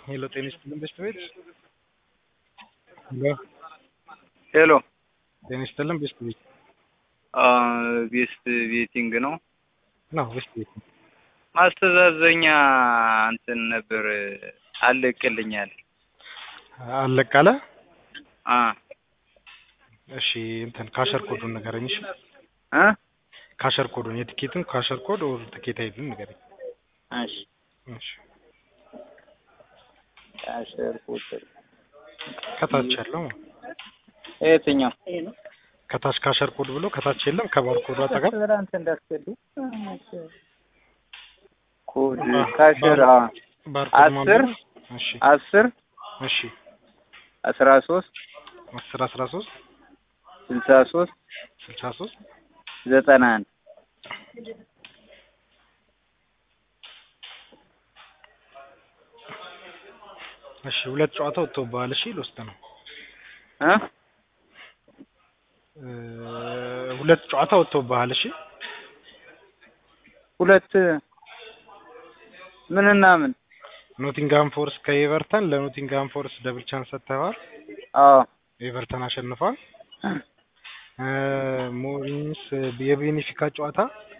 ሄሎ ጤና ይስጥልን ቤስት ቤት ሄሎ ሄሎ ጤና ይስጥልን ቤስት ቤት ቤስት ቤቲንግ ነው። ነው ቤስት ቤት ነው። ማስተዛዘኛ እንትን ነበር አለቅልኛል። አለቃለ አ እሺ እንትን ካሸር ኮዱን ንገረኝ። እሺ እ ካሸር ኮዱን የትኬቱን ካሸር ኮድ ኦር ትኬት አይዱን ንገረኝ። እሺ እሺ ካሸር ቁጥር ከታች ያለው የትኛው ከታች ካሸር ኮድ ብሎ ከታች የለም ከባር ኮዱ አጠገብ ትናንት እንዳስገዱ ኮድ ካሸር አ ባር ኮድ አስር ማንበብ እሺ አስር እሺ አስራ ሶስት አስር አስራ ሶስት ስልሳ ሶስት ስልሳ ሶስት ዘጠና አንድ እሺ ሁለት ጨዋታ ወጥቶብሃል። እሺ ልወስድ ነው እ እ ሁለት ጨዋታ ወጥቶብሃል። እሺ ሁለት ምንና ምን? ኖቲንግሃም ፎርስ ከኤቨርተን ለኖቲንግሃም ፎርስ ደብል ቻንስ ሰጥተዋል። አዎ ኤቨርተን አሸንፏል። እ ሞሪንስ የቤኔፊካ ጨዋታ